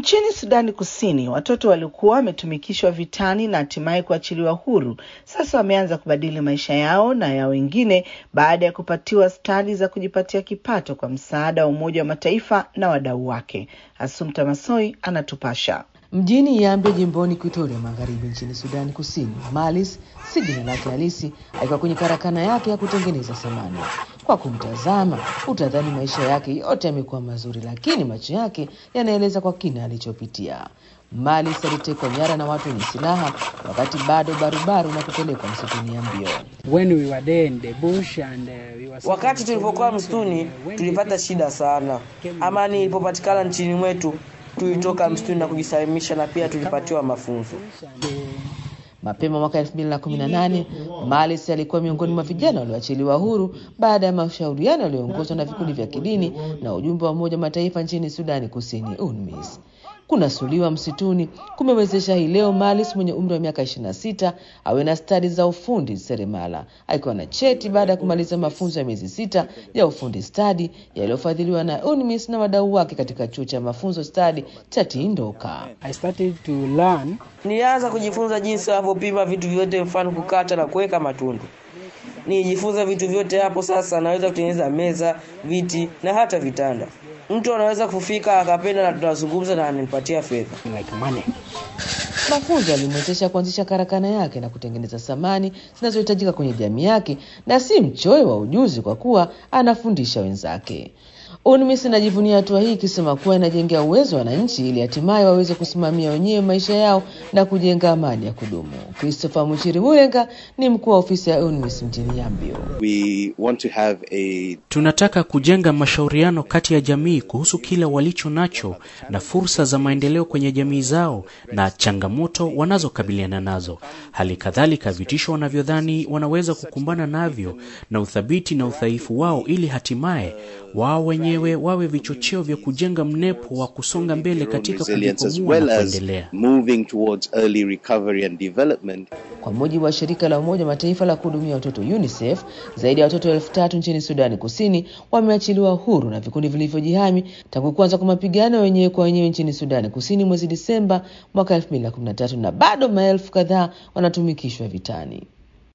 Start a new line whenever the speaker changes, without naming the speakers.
Nchini Sudani Kusini, watoto waliokuwa wametumikishwa vitani na hatimaye kuachiliwa huru sasa wameanza kubadili maisha yao na ya wengine baada ya kupatiwa stadi za kujipatia kipato kwa msaada wa Umoja wa Mataifa na wadau wake. Asumta Masoi anatupasha.
Mjini Yambe jimboni Kuitoria Magharibi nchini Sudani Kusini, Malis si jina lake halisi, alikuwa kwenye karakana yake ya kutengeneza samani. Kwa kumtazama utadhani maisha yake yote yamekuwa mazuri, lakini macho yake yanaeleza kwa kina alichopitia. Malis alitekwa nyara na watu wenye silaha wakati bado barubaru na kupelekwa msituni ya mbio.
When we were there in the bush and, uh, we were
Wakati tulipokuwa msituni tulipata shida sana. Amani ilipopatikana nchini mwetu, tulitoka msituni na kujisalimisha, na pia tulipatiwa mafunzo.
Mapema mwaka 2018 Malis alikuwa miongoni mwa vijana walioachiliwa huru baada ya mashauriano yaliyoongozwa na vikundi vya kidini na ujumbe wa Umoja wa Mataifa nchini Sudani Kusini, UNMISS. Kunasuliwa msituni kumewezesha hii leo Malis mwenye umri wa miaka 26 awe na stadi za ufundi seremala, akiwa na cheti baada ya kumaliza mafunzo ya miezi sita ya ufundi stadi yaliyofadhiliwa na UNMISS na wadau wake katika chuo cha mafunzo stadi cha Tindoka.
I started to learn
Nilianza kujifunza jinsi wanavyopima vitu vyote, mfano kukata na kuweka matundu. Nilijifunza vitu vyote hapo. Sasa naweza kutengeneza meza, viti na hata vitanda. Mtu anaweza kufika akapenda, na tunazungumza na ananipatia fedha.
like money.
Mafunzo yalimwezesha kuanzisha karakana yake na kutengeneza samani zinazohitajika kwenye jamii yake, na si mchoyo wa ujuzi kwa kuwa anafundisha wenzake. UNMISS inajivunia hatua hii ikisema kuwa inajengea uwezo wananchi ili hatimaye waweze kusimamia wenyewe maisha yao na kujenga amani ya kudumu. Christopher Muchiri Mulenga ni mkuu wa ofisi ya UNMISS mjini Yambio.
We want to have a
Tunataka kujenga mashauriano kati ya jamii kuhusu kile walicho nacho na fursa za maendeleo kwenye jamii zao na changamoto wanazokabiliana nazo, hali kadhalika vitisho wanavyodhani wanaweza kukumbana navyo na uthabiti na udhaifu wao, ili hatimaye wao wenyewe wawe vichocheo vya kujenga mnepo wa kusonga mbele katika
resilience as
kujikwamua
well
na
as
kuendelea.
moving towards early recovery and development.
Kwa mujibu wa shirika la Umoja wa Mataifa la kuhudumia watoto UNICEF, zaidi ya watoto elfu tatu nchini Sudani Kusini wameachiliwa huru na vikundi vilivyojihami tangu kuanza kwa mapigano wenyewe kwa wenyewe nchini Sudani Kusini mwezi Disemba mwaka 2013 na bado maelfu kadhaa wanatumikishwa vitani.